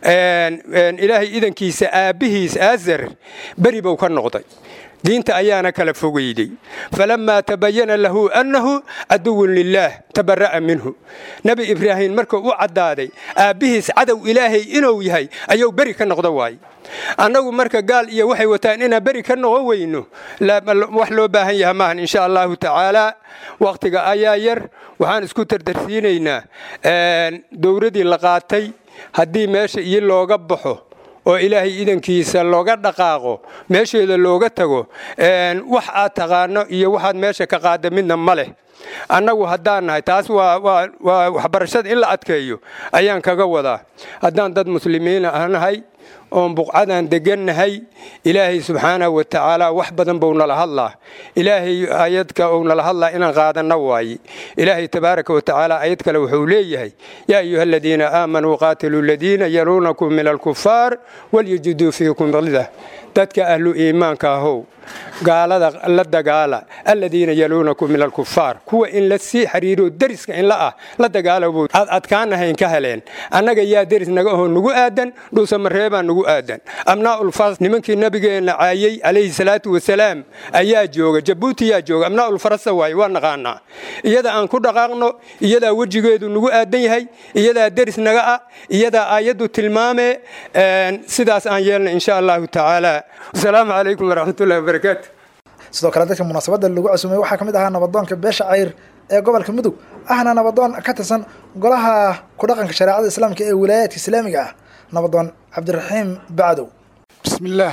ilaahay idankiisa aabbihiis aazar beri buu ka noqday diinta ayaana kala fogeyday falammaa tabayana lahu annahu caduwun lilaah tabara'a minhu nebi ibraahim markuu u caddaaday aabbihiis cadow ilaahay inuu yahay ayuu beri ka noqda waaye annagu marka gaal iyo waxay wataan inaan beri ka noqon weyno wax loo baahan yaha maahan insha allahu tacaalaa wakhtiga ayaa yar waxaan isku tartarsiinaynaa dowradii la qaatay haddii meesha iyo looga baxo oo ilaahay idankiisa looga dhaqaaqo meesheeda looga tago wax aad taqaano iyo waxaad meesha ka qaada midna ma leh annagu haddaan nahay taas waa waxbarashada in la adkeeyo ayaan kaga wadaa haddaan dad muslimiina ah nahay oon buqcadaan degannahay ilaahay subxaanahu wa tacaala wax badan buu nala hadlaa ilaahay aayadka uu nala hadlaa inaan qaadanna waaye ilaahay tabaaraka wa tacaala aayad kale wuxuu leeyahay yaa ayuha aladiina aamanuu qaatiluu aladiina yaluunakum min alkufaar walyajiduu fiikum qildah dadka ahlu iimaanka ahow gaalada la dagaala aladiina yaluunakum min alkufaar kuwa in la sii xiriiro deriska in la ah la dagaalabu aad adkaanahayn ka heleen annaga yaa deris naga aho nugu aadan dhuusamareebaa nugu aadan amnaaulfaras nimankii nabigeenna caayey calayhi salaatu wasalaam ayaa jooga jabuuti yaa jooga amnaaulfarasa waaye waa naqaanaa iyada aan ku dhaqaaqno iyadaa wejigeedu nugu aadan yahay iyadaa deris naga ah iyadaa aayaddu tilmaame sidaas aan yeelna insha allahu tacaala asalaamu calaykum waraxmatullahi wabarakaatu sidoo kale dadka munaasabadda lagu casuumay waxaa ka mid ahaa nabadoonka beesha cayr ee gobolka mudug ahna nabadoon ka tirsan golaha ku dhaqanka shareecada islaamka ee wilaayaadka islaamiga ah nabadoon cabdiraxiim bacdow بسم الله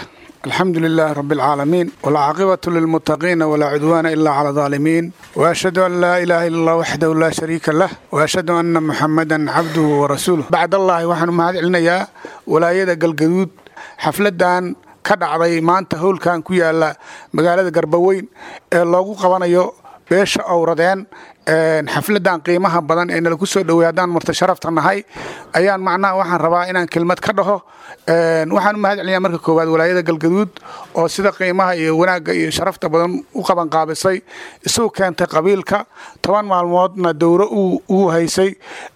الحمد لله رب العالمين والعاقبة للمتقين ولا عدوان إلا على الظالمين وأشهد أن لا إله إلا الله وحده لا شريك له وأشهد أن محمدا عبده ورسوله بعد الله وحن مهد علنيا ولا يدا قلقدود حفلدان ka dhacday maanta howlkan ku yaala magaalada garbaweyn ee loogu qabanayo beesha owradeen xafladan qiimaha badan ee nalagu soo dhowey haddaan marta sharafta nahay ayaan macnaha waxaan rabaa inaan kelmad ka dhaho waxaan u mahad celinayaa marka koowaad walaayada galgaduud oo sida qiimaha iyo wanaagga iyo sharafta badan u qaban qaabisay isugu keentay qabiilka toban maalmoodna dowro uu haysay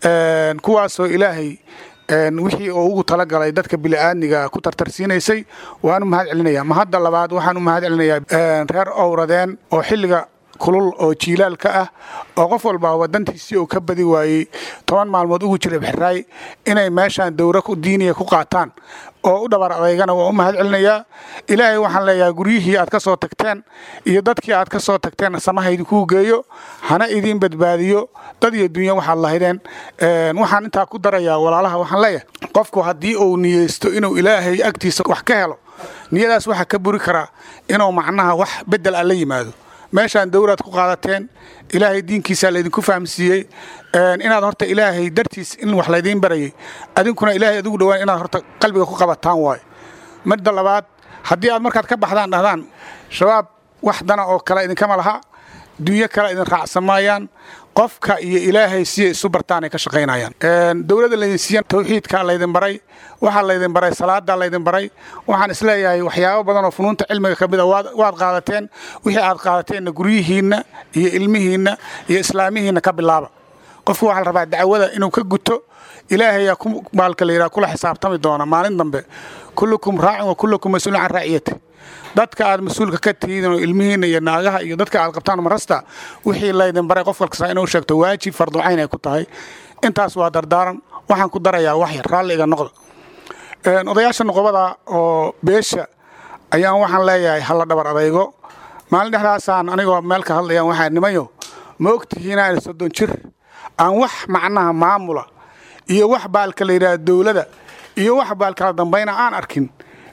kuwaasoo ilaahay wixii oo ugu talagalay dadka bili'aadniga ku tartarsiinaysay waan u mahad celinaya mahadda labaad waxaan u mahad celinayaa reer owradeen oo xilliga kulul oo jiilaalka ah oo qof walba wadantiisii uu ka badi waayey toban maalmood ugu jira bixiraay inay meeshaan dowro diiniya ku qaataan oo u dhabar adeygana waa u mahad celinayaa ilaahay waxaan leeyahay guryihii aad ka soo tagteen iyo dadkii aad ka soo tagteen samaha idinkuu geeyo hana idiin badbaadiyo dad iyo dunya waxaad lahaydeen waxaan intaa ku darayaa walaalaha waxaan leeyahay qofku haddii uu niyeysto inuu ilaahay agtiisa wax ka helo niyadaas waxaa ka buri karaa inuu macnaha wax bedel ah la yimaado meeshaan dowlaad ku qaadateen ilaahay diinkiisaa laydinku fahamsiiyey inaad horta ilaahay dartiis in wax laydiin barayay adinkuna ilaahay adigu dhowaan inaad horta qalbiga ku qabataan waayo midda labaad haddii aad markaad ka baxdaan dhahdaan shabaab wax dana oo kale idinkama laha dunyo kale idin raacsamayaan qofka iyo ilaahay siyay isu bartaan ay ka shaqaynayaan dowladda laydin siiyan tawxiidkaa laydin baray waxaa laydin baray salaadaa laydin baray waxaan isleeyahay waxyaabo badan oo funuunta cilmiga ka mida waad qaadateen wixii aad qaadateenna guryihiinna iyo ilmihiinna iyo islaamihiinna ka bilaaba qofku waxaa la rabaa dacwada inuu ka guto ilaahayaa maalka la yidhaha kula xisaabtami doona maalin dambe kullukum raacin wa kullukum mas-uulun can raaciyati dadka aad mas-uulka ka tihiin oo ilmihiinna iyo naagaha iyo dadka aad qabtaan marasta wixii laydin baray qof walkasta inuu sheegto waajib farducayn ay ku tahay intaas waa dardaaran waxaan ku darayaa wax yar raalli iga noqda odayaasha noqobada oo beesha ayaan waxaan leeyahay halla dhabar adaygo maalin dhexdaasaan anigoo meel ka hadlayaan waxaa nimayo ma ogtihiin aan soddon jir aan wax macnaha maamula iyo wax baalka la yidhaha dowlada iyo wax baalkala dambayna aan arkin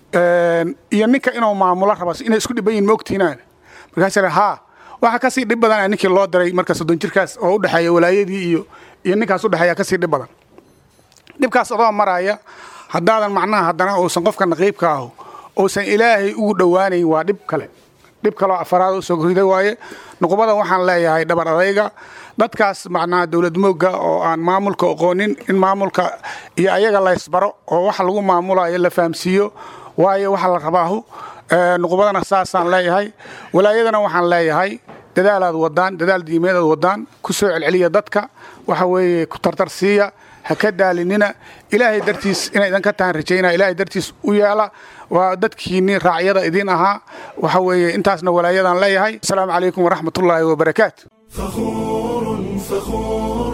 iyo ninka inuu maamulo raba inay isku dhiban yihin ma ogtihiinaan markaasa haa waxaa kasii dhib badan ninkii loo diray marka soddon jirkaas oo udhexeeya walaayadii iyo iyo ninkaas udhexeeya kasii dhib badan dhibkaas adoo maraya haddaadan macnaha haddana uusan qofka naqiibka ahu uusan ilaahay ugu dhowaanayn waa dhib kale dhib kaloo afaraad u soo riday waaye nuqubada waxaan leeyahay dhabar adayga dadkaas macnaha dowlad moogga oo aan maamulka oqoonin in maamulka iyo ayaga laysbaro oo waxa lagu maamulayo la fahamsiiyo waayo waxa la rabaahu nuqubadana saasaan leeyahay walaayadana waxaan leeyahay dadaalaad wadaan dadaal diimeedaad wadaan ku soo celceliya dadka waxa weeye ku tartarsiiya ha ka daalinina ilaahay dartiis inay idan ka tahan rajaynaa ilaahay dartiis u yeela waa dadkiinni raacyada idiin ahaa waxa weeye intaasna walaayadan leeyahay asalaamu calaykum waraxmatullaahi wabarakaatu فخور فخور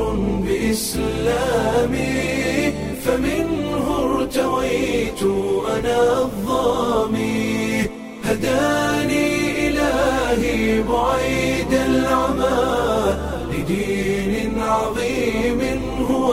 بإسلامي فمنه ارتويت أنا الظامي هداني إلهي بعيد العمى لدين عظيم هو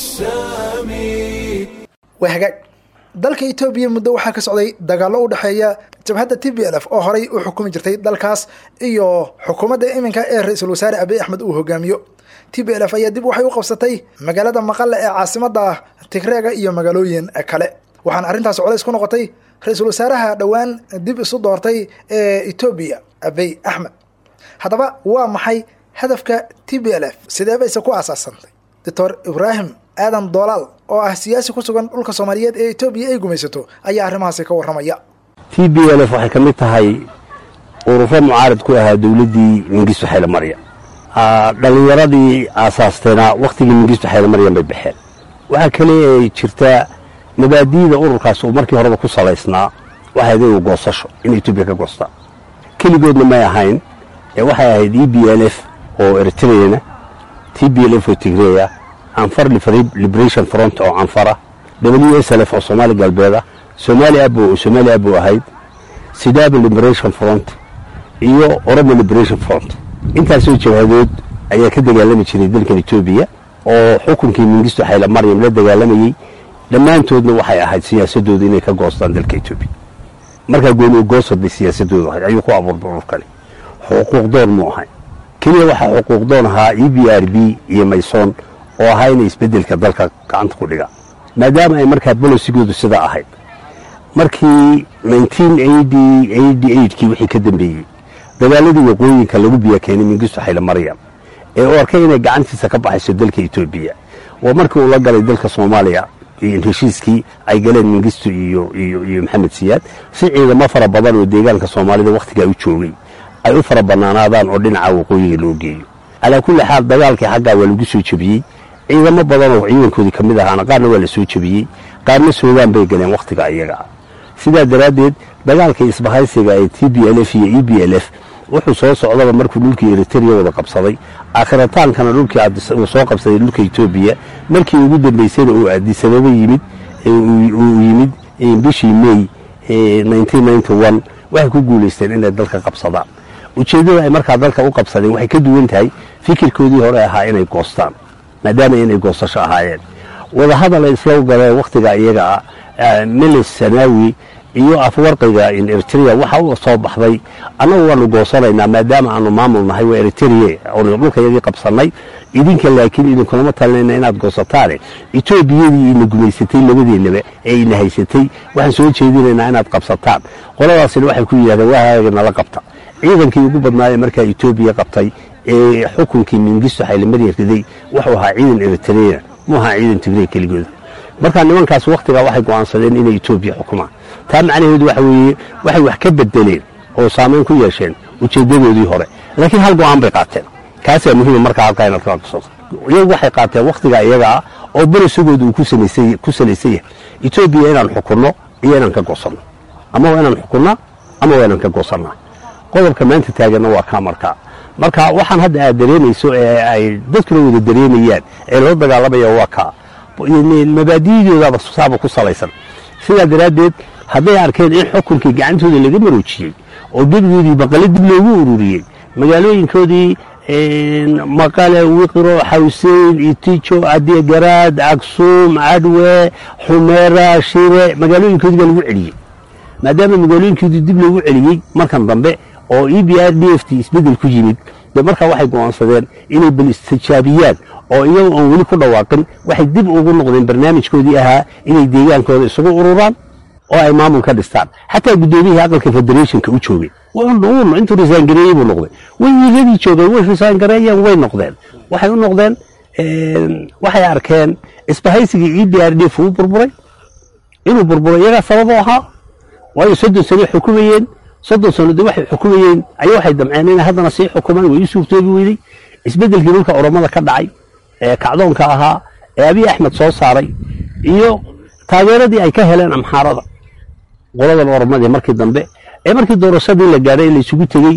السامي waa hagaag dalka etoobiya muddo waxaa ka socday dagaallo u dhexeeya jabhadda t b l f oo horay u xukumi jirtay dalkaas iyo xukuumadda iminka ee ra-iisul wasaare abiy axmed uu hogaamiyo t b l f ayaa dib waxay u qabsatay magaalada maqale ee caasimada tigreega iyo magaalooyin kale waxaana arrintaas colays ku noqotay ra-iisul wasaaraha dhowaan dib isu doortay ee etoobiya abiy axmed haddaba waa maxay hadafka t b l f sidee bayse ku aasaasantay doctor ibraahim aadan doolaal oo ah siyaasi ku sugan dhulka soomaaliyeed ee etoobiya ay gumaysato ayaa arrimahaasi ka warramaya t b l f waxay ka mid tahay ururo mucaarad ku ahaa dowladdii mingistu xaylemarya dhallinyaradii aasaasteena wakhtigii mingistu xaylemaryan bay baxeen waxaa kale ay jirtaa mabaadi'da ururkaas uu markii horeba ku salaysnaa waxay ahayd inuu goosasho in etoobiya ka goostaa keligoodna may ahayn ee waxay ahayd e b l f oo eritreana t b l f oo tigreeya canfar liberation front oo canfara w s l f oo soomaali galbeeda somaali abo oo somaali abo ahayd sidaaba liberation front iyo oromo liberation front intaasoo jabhadood ayaa ka dagaalami jiray dalkan etoobiya oo xukunkii mingisto xayla maryam la dagaalamayey dhammaantoodna waxay ahayd siyaasadooda inay ka goostaan dalka etoobiya markaa gooni ugoosod bay siyaasadoodu ahayd ayuu ku abuurbay ururkani xuquuq doon mu ahay keliya waxaa xuquuq doon ahaa e b r b iyo maysoon oo ahaa inay isbeddelka dalka gacanta ku dhiga maadaama ay markaa bolosigoodu sidaa ahayd markii kii wixii ka dambeeyey dagaaladii waqooyinka lagu biya keenay mingisto xayle maryam ee u arkay inay gacantiisa ka baxayso dalka etoobiya waa markii uu la galay dalka soomaaliya heshiiskii ay galeen mingisto iyo iyo maxamed siyaad si ciidamo fara badan oo deegaanka soomaalida wakhtigaa u joogay ay u fara bannaanaadaan oo dhinaca waqooyiga loo geeyo calaa kulli xaal dagaalkii xaggaa waa lagu soo jebiyey ciidamo badan oo ciidankoodii ka mid ahaana qaarna waa la soo jebiyey qaarna suugaan bay galeen wakhtiga iyaga ah sidaa daraaddeed dagaalka isbahaysiga ee t b l f iyo e b l f wuxuu soo socdaba markuu dhulkii eritrea wada qabsaday aakhirotaankana dhulkii uu soo qabsaday dhulka etoobiya markii ugu dambaysayna uu aadisababa yimid uu yimid bishii may waxay ku guulaysteen inay dalka qabsadaan ujeeddada ay markaa dalka u qabsadeen waxay ka duwan tahay fikirkoodii hore ahaa inay goostaan maadaama inay goosasho ahaayeen wadahadal ay isla galeen wakhtiga iyaga ah milis sanaawi iyo afwarqiga eritrea waxa u soo baxday annagu waanu goosanaynaa maadaama aanu maamul nahay waa eritrea oonu dhulkayagii qabsannay idinka laakiin idinkulama talinayna inaad goosataane etoobiyadii ina gumaysatay labadeennaba ee ina haysatay waxaan soo jeedinaynaa inaad qabsataan qoladaasina waxay ku yidhahdeen waaaga nala qabta ciidankii ugu badnaayee markaa etoobiya qabtay ee xukunkii mingisto xaylimarya riday wuxuu ahaa ciidan eritrea mu ahaa ciidan tigray keligooda markaa nimankaas wakhtigaa waxay go'aansadeen inay etoobiya xukumaan taa macnaheedu waxa weeye waxay wax ka bedeleen oo saamayn ku yeesheen ujeeddadoodii hore laakiin hal go'aan bay qaateen kaasaa muhiima markaa halkaa inaad ka aqso iyagu waxay qaateen wakhtigaa iyaga ah oo berisigooda uu ku salaysan yahay etoobiya inaan xukunno iyo inaan ka goosanno ama waa inaan xukunnaa ama waa inaan ka goosannaa qodobka maanta taaganna waa kaa markaa marka waxaan hadda aad dareemayso ee ay dadkuna wada dareemayaan ee loo dagaalamaya waa kaa mabaadi'doodaaba saaba ku salaysan sidaa daraaddeed hadday arkeen in xukunkii gacantooda laga maroojiyey oo gebigoodii baqale dib loogu ururiyey magaalooyinkoodii maqale wiqro xawseyn itijo adeegaraad cagsuum cadwe xumeera shire magaalooyinkoodii baa lagu celiyey maadaama magaalooyinkoodii dib loogu celiyey markan dambe oo e b r d f t isbeddel ku yimid de markaa waxay go'aansadeen inay bal istijaabiyaan oo iyaga oon weli ku dhawaaqin waxay dib ugu noqdeen barnaamijkoodii ahaa inay deegaankooda isugu ururaan oo ay maamul ka dhistaan xataa guddoomiyihii aqalka federationka u joogay intuu risaangareeyey buu noqday way wiiladii joogeen way risaangareeyeen way noqdeen waxay u noqdeen waxay arkeen isbahaysigii e b r d f uu burburay inuu burburay iyagaa sababoo ahaa waayo soddon sano xukumayeen soddon sano de waxay xukumayeen ayaa waxay damceen inay haddana sii xukumaan way u suurtoobi weyday isbeddelkii dhulka oromada ka dhacay ee kacdoonka ahaa ee abiy axmed soo saaray iyo taageeradii ay ka heleen amxaarada qoladan oromadii markii dambe ee markii doorashadii la gaadhay la isugu tegey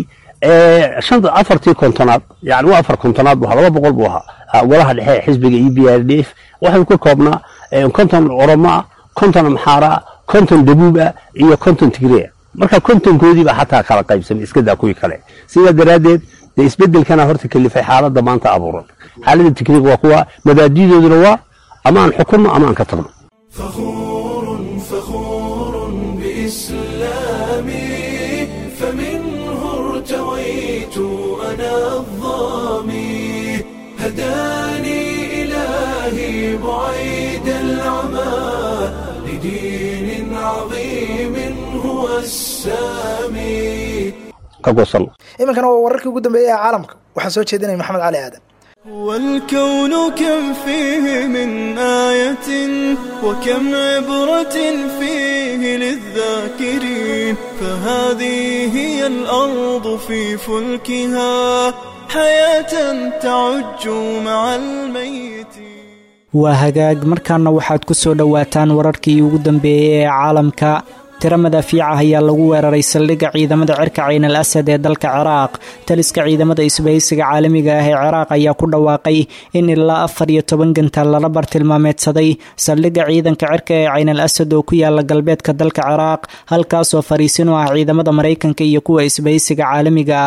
afartii kontonaad yani waa afar kontonaad bu ahaa laba boqol buu ahaa golaha dhexe ee xisbiga e b r d f waxay ka koobnaa konton oromo ah konton amxaara ah konton dabuub ah iyo konton tigreea marka kontonkoodiiba xataa kala qaybsamay iskadaa kuwii kale sidaa daraaddeed dee isbeddelkana horta kalifay xaaladda maanta abuuran xaaladda tigriig waa kuwa mabaadi'dooduna waa ama aan xukunno ama aan ka tagno فخور فخور بإسلامي فمنه ارتويت أنا الظامي هداني إلهي بعيد العمى لدين عظيم هو السامي ka goosanno iminkana waa wararkii ugu dambeeyey ee caalamka waxaa soo jeedinaya maxamed cali aadan والكون كم فيه من آية وكم عبرة فيه للذاكرين فهذه هي الأرض في فلكها حياة تعج مع الميت waa hagaag markaana waxaad ku soo dhowaataan wararkii ugu dambeeyey ee caalamka tiro madaafiica ayaa lagu weeraray saldhigga ciidamada cirka cayn al asad ee dalka ciraaq taliska ciidamada isbahaysiga caalamiga ah ee ciraaq ayaa ku dhawaaqay in ilaa afar iyo toban gantaal lala bartilmaameedsaday saldhigga ciidanka cirka ee cayn al asad oo ku yaala galbeedka dalka ciraaq halkaasoo fariisin u ah ciidamada maraykanka iyo kuwa isbahaysiga caalamiga ah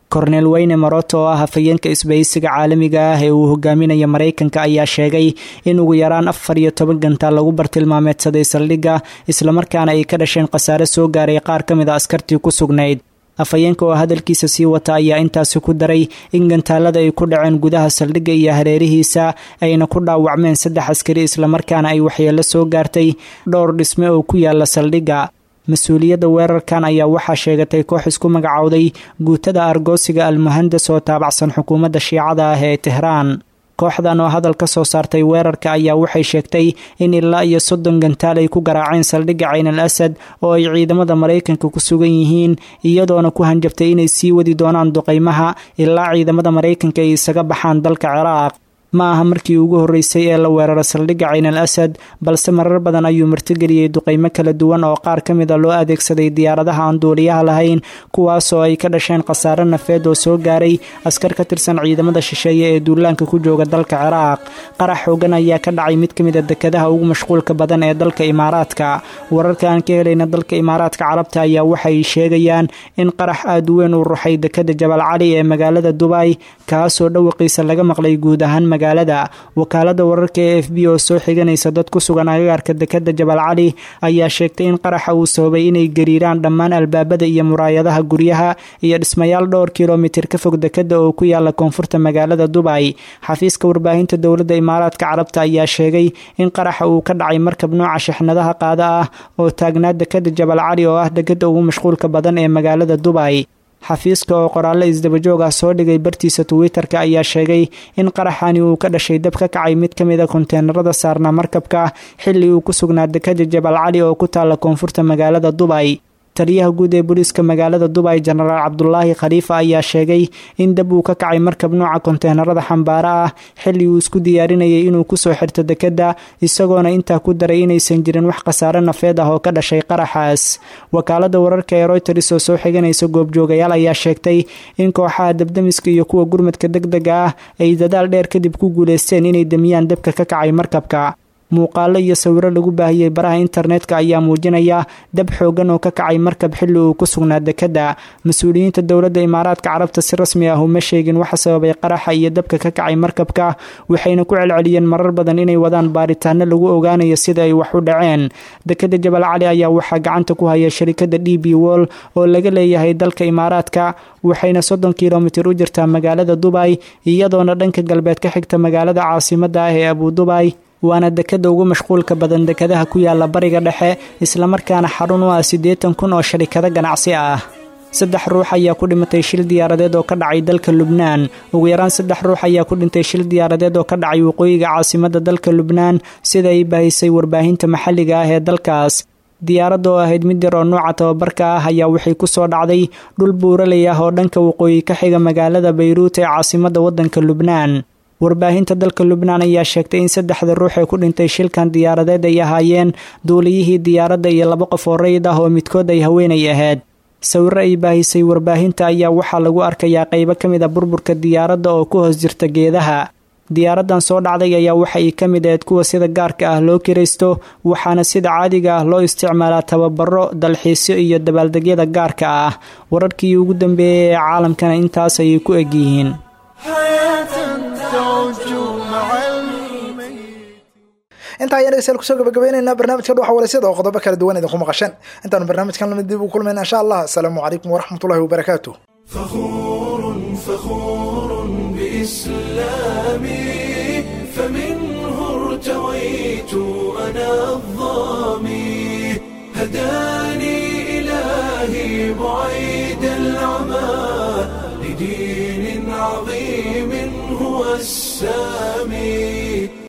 korneel weyne maroto oo ah hafayeenka isbahaysiga caalamiga ah ee uu hogaaminaya maraykanka ayaa sheegay in ugu yaraan afar iyo toban gantaal lagu bartilmaameedsaday saldhigga islamarkaana ay ka dhasheen khasaare soo gaaray qaar ka mid a askartii ku sugnayd afhayeenka oo hadalkiisa sii wata ayaa intaasi ku daray in gantaalada ay ku dhaceen gudaha saldhigga iyo hareerihiisa ayna ku dhaawacmeen saddex askari islamarkaana ay waxyeello soo gaartay dhowr dhisme oo ku yaala saldhigga mas-uuliyadda weerarkan ayaa waxaa sheegatay koox isku magacowday guutada argoosiga almuhandas oo taabacsan xukuumadda shiicada ah ee tehraan kooxdan oo hadal ka soo saartay weerarka ayaa waxay sheegtay in ilaa iyo soddon gantaal ay ku garaaceen saldhigga cayn al asad oo ay ciidamada maraykanka ku sugan yihiin iyadoona ku hanjabtay inay sii wadi doonaan duqaymaha ilaa ciidamada maraykanka ay isaga baxaan dalka ciraaq ma aha markii ugu horreysay ee la weeraro saldhigga cayn al asad balse marar badan ayuu martigeliyey duqaymo kala duwan oo qaar ka mid a loo adeegsaday diyaaradaha aan duuliyaha lahayn kuwaasoo ay ka dhasheen khasaare nafeed oo soo gaaray askar ka tirsan ciidamada shisheeye ee duulaanka ku jooga dalka ciraaq qarax xoogan ayaa ka dhacay mid ka mid a dekadaha ugu mashquulka badan ee dalka imaaraadka wararka aan ka helayna dalka imaaraadka carabta ayaa waxay sheegayaan in qarax aad u weyn uu ruxay dekada jabal cali ee magaalada dubay kaasoo dhawaqiisa laga maqlay guud ahaan magaalada wakaalada wararka ee f b oo soo xiganaysa dad ku sugan agagaarka dekada jabal cali ayaa sheegtay in qaraxa uu sababay inay gariiraan dhammaan albaabada iyo muraayadaha guryaha iyo dhismayaal dhowr kilomitir ka fog dekada oo ku yaala koonfurta magaalada dubay xafiiska warbaahinta dowladda imaaraadka carabta ayaa sheegay in qaraxa uu ka dhacay markab nooca shixnadaha qaada ah oo taagnaa dekada jabal cali oo ah dekada ugu mashquulka badan ee magaalada dubay xafiiska oo qoraallo isdabajoog ah soo dhigay bartiisa twitter-ka ayaa sheegay in qaraxani uu ka dhashay dab ka kacay mid ka mid a konteenarada saarnaa markabka xilli uu ku sugnaa dekada jabal cali oo ku taalla koonfurta magaalada dubay taliyaha guud ee booliiska magaalada dubay jenaraal cabdulaahi khaliifa ayaa sheegay in dab uu ka kacay markab nooca konteenarada xambaaro ah xilli uu isku diyaarinayay inuu kusoo xirto dekadda isagoona intaa ku daray inaysan jirin wax khasaare nafeed ah oo ka dhashay qaraxaas wakaalada wararka ee royters oo soo xiganaysa goobjoogayaal ayaa sheegtay in kooxaha dabdamiska iyo kuwa gurmadka deg dega ah ay dadaal dheer kadib ku guuleysteen inay demiyaan dabka ka kacay markabka muuqaalo iyo sawiro lagu baahiyey baraha internetka ayaa muujinaya dab xoogan oo ka kacay markab xilli uu ku sugnaa dekadda mas-uuliyiinta dowladda imaaraadka carabta si rasmi ah uma sheegin waxa sababay qaraxa iyo dabka ka kacay markabka waxayna ku celceliyeen marar badan inay wadaan baaritaano lagu ogaanayo sida ay wax u dhaceen dekadda jabal cali ayaa waxaa gacanta ku haya sharikada d b wol oo laga leeyahay dalka imaaraadka waxayna soddon kilomitir u jirtaa magaalada dubay iyadoona dhanka galbeed ka xigta magaalada caasimada ah ee abu dubay waana dekada ugu mashquulka badan dekadaha ku yaala bariga dhexe islamarkaana xarun u ah siddeetan kun oo sharikado ganacsi ah saddex ruux ayaa ku dhimatay shil diyaaradeed oo ka dhacay dalka lubnaan ugu yaraan saddex ruux ayaa ku dhintay shil diyaaradeed oo ka dhacay waqooyiga caasimada dalka lubnaan sida ay bahisay warbaahinta maxalliga ah ee dalkaas diyaaradda oo ahayd mid yar oo nooca tababarka ah ayaa waxay ku soo dhacday dhul buuraley ah oo dhanka waqooyi ka xiga magaalada bayruut ee caasimada waddanka lubnaan warbaahinta dalka lubnaan ayaa sheegtay in saddexda ruux ee ku dhintay shilkan diyaaradeed ay ahaayeen duuliyihii diyaaradda iyo laba qof oo rayid ah oo midkood ay haweenay ahayd sawiro ay baahisay warbaahinta ayaa waxaa lagu arkayaa qaybo ka mid a burburka diyaaradda oo ku hoos jirta geedaha diyaaraddan soo dhacday ayaa waxa ay ka mid ahayd kuwa sida gaarka ah loo kiraysto waxaana sida caadiga ah loo isticmaalaa tababaro dalxiisyo iyo dabaaldegyada gaarka ah wararkii ugu dambeeyey ee caalamkana intaas ayay ku egyihiin intaa ayaan dhegeystayaal kusoo gabagabaynaynaa barnaamijka dhuxa waraysyada oo qodobo kala duwan idinku maqasheen intaanu barnaamijkan lamid dib u kulmayna insha allah asalaamu calaykum waraxmatullahi wabarakaatu فخور فخور بإسلامي فمنه ارتويت أنا الظامي هداني إلهي بعيد العمى لدين عظيم هو السامي